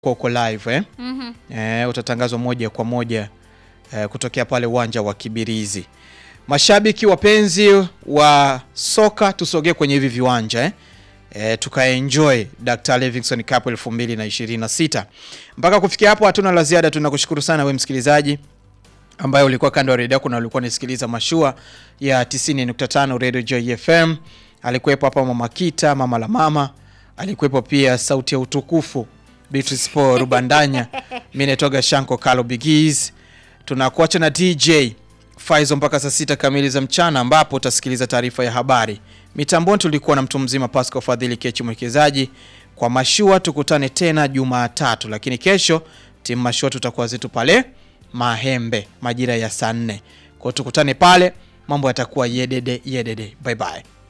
kwa uko live eh? Mhm. Eh, utatangazwa moja kwa moja eh, kutokea pale uwanja wa Kibirizi. Mashabiki wapenzi wa soka, tusogee kwenye hivi viwanja eh? E, tukaenjoy Dr. Livingstone Cup 2026. Mpaka kufikia hapo hatuna la ziada, tunakushukuru sana we msikilizaji ambaye ulikuwa kando ya redio yako na ulikuwa unasikiliza mashua ya 90.5 Radio Joy FM. Alikuwepo hapa Mama Kita, mama la mama, alikuwepo pia sauti ya utukufu Beatrice Paul Rubandanya, mimi naitoga Shanko Kalo Bigiz. Tunakuacha na DJ Faizo mpaka saa sita kamili za mchana ambapo utasikiliza taarifa ya habari. Mitamboni tulikuwa na mtu mzima Pascal Fadhili Kechi mwekezaji. Kwa mashua tukutane tena Jumatatu, lakini kesho timu mashua tutakuwa zetu pale Mahembe majira ya saa nne. Kwa hiyo tukutane pale, mambo yatakuwa yedede yedede. Bye bye.